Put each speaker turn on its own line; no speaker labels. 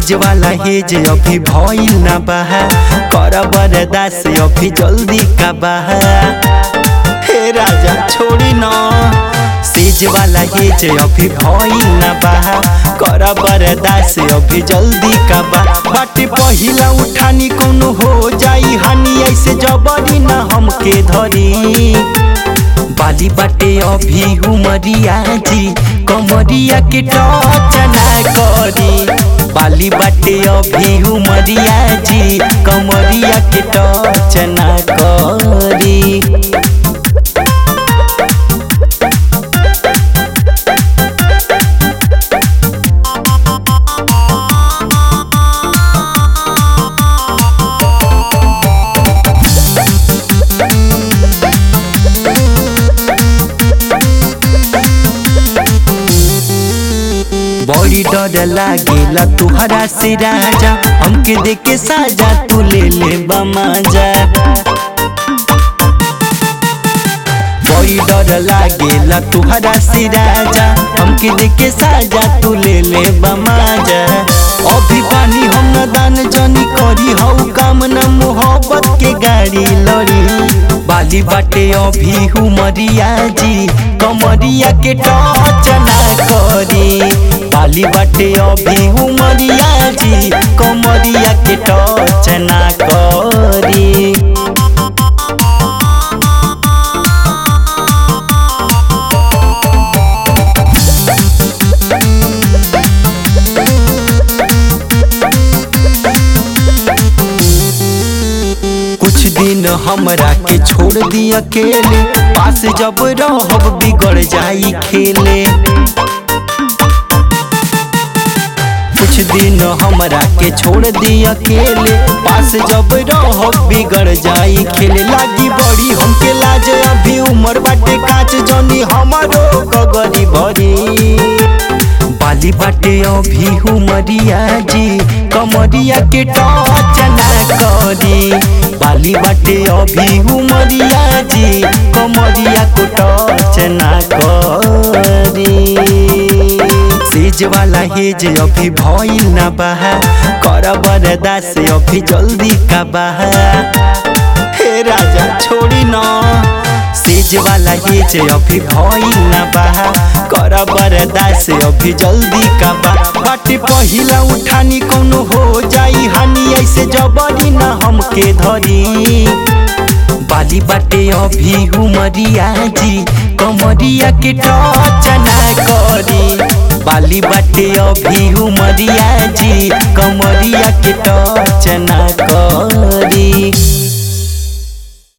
सेज वाला हेज अभी भइल ना बहा कर बरदास अभी जल्दी का बहा हे राजा छोड़ी न सेज वाला हेज अभी भइल ना बहा कर बरदास अभी जल्दी का बा बाटे पहिला उठानी कोनो हो जाई हानि ऐसे जबरी ना हमके धरी बाली बाटे अभी उमरिया जी कमरिया के टच ना करी बाली बाटे अभी उमरिया जी कमरिया के टच ना करी बड़ी डर लागेला तुहरा से राजा हमके देख के साजा तू ले ले बमाजा बड़ी डर लागेला तुहरा से राजा हमके देख के साजा तू ले ले बमाजा अभी पानी हम न दान जनी करी हऊ काम न मोहब्बत के गाड़ी लड़ी बाली बाटे अभी हुमरिया जी कमरिया के टच ना करी बाली बाटे अभी हुमरिया जी कमरिया के टच ना करी कुछ दिन हमरा के छोड़ दी अकेले पास जब रहब बिगड़ जाई खेले कुछ दिन हमरा के छोड़ दी अकेले पास जब रहब बिगड़ जाई खेले लागी बड़ी हमके लाज अभी उम्र बाटे काच जनी हमारो गगरी भरी बाली बाटे अभी उमरिया जी कमरिया के टच ना करी बाली बाटे अभी उमरिया जी कमरिया को टच ना करी सेज वाला हेज अभी भइल ना बहा कर बरदास अभी जल्दी का बहा हे राजा छोड़ी न सेज वाला हेज अभी भइल ना बहा कर बरदास अभी जल्दी का बा बाटे पहिला उठानी कोनो हो जाई हानि ऐसे जबरी ना हमके धरी बाली बाटे अभी उमरिया जी कमरिया के टच ना करी बाली बाटे अभी उमरिया जी कमरिया के टच ना करी